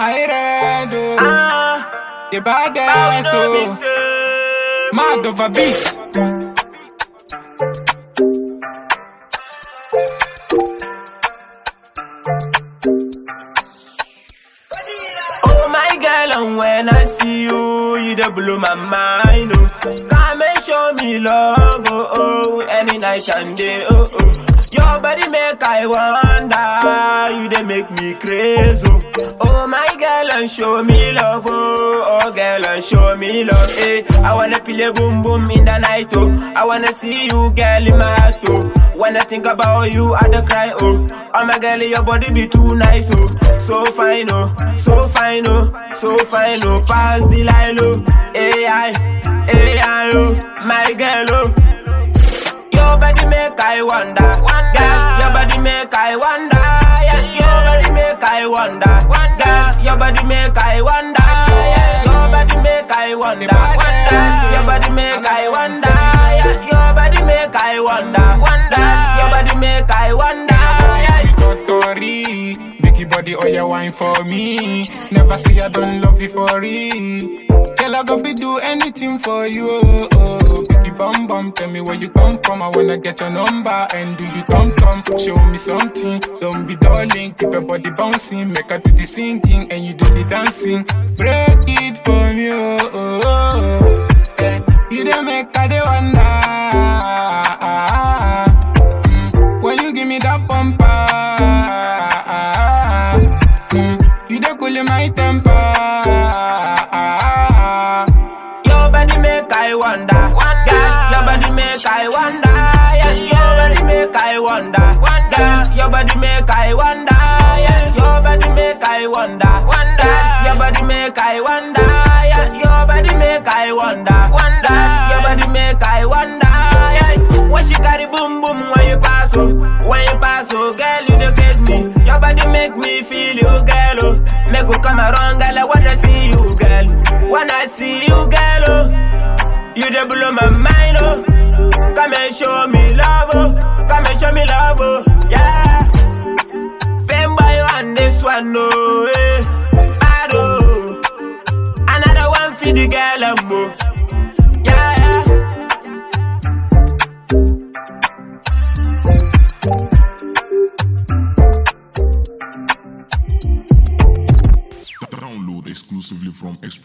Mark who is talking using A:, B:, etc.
A: I read oh.
B: Ah,
A: The bad
B: how
A: ass
B: you know me
A: so
B: say?
A: mad over beat.
B: Oh my girl, and when I see you, you dey blow my mind. Oh, come and show me love. Oh, oh, any night and day. Oh, oh. Your body make I wonder. You dey make me crazy. Oh, oh my girl, and show me love. Oh, oh girl, and show me love. Eh, I wanna play boom boom in the night. Oh, I wanna see you, girl, in my heart. Oh, when I think about you, I dey cry. Oh, oh my girl, your body be too nice. Oh, so fine. Oh, so fine. Oh, so fine. Oh, pass the line. Oh, AI, AI. Oh, my girl. Oh. Your body make I wonder, girl. Your body make I wonder, yeah. Your body make I wonder, girl. Your body make I wonder, yeah. Your body make I wonder, wonder. Your body make I wonder, yeah. Your body make I wonder, wonder. Your body make I wonder, yeah.
A: Totori, Biggie body, oh yeah, wine for me. Never say I don't love you for it. Girl, I go fi do anything for you. Oh, oh. Biggie bum bum, tell me where you come from. I wanna get your number and do you tom tom. Show me something, don't be darling. Keep your body bouncing, make her do the singing and you do the dancing. Break it for me, oh, oh, oh. Yeah. You don't make her dey wonder. Mm. When you give me that bumper, mm, you dey cool in my temper.
B: Your body make I wonder, girl. Your body make I wonder, yeah. Your body make I wonder, girl. Your body make I wonder, yeah. Your body make I wonder, girl. Your body make I wonder, yeah. Your body make I wonder, girl. Your body make I wonder, yeah. When she carry boom boom when you pass, oh, when you pass, oh, girl, you don't get me. Your body make me feel you, girl, oh. Make you come around, girl. I wanna see you, girl. When I see you, girl, oh, you dey blow my mind, oh. Come and show me love, oh. Come and show me love, oh. Yeah. Fame boy on this one, oh, eh. Bad, oh. Another one for the girl, um, oh. Yeah, yeah.
C: Download exclusively from Express.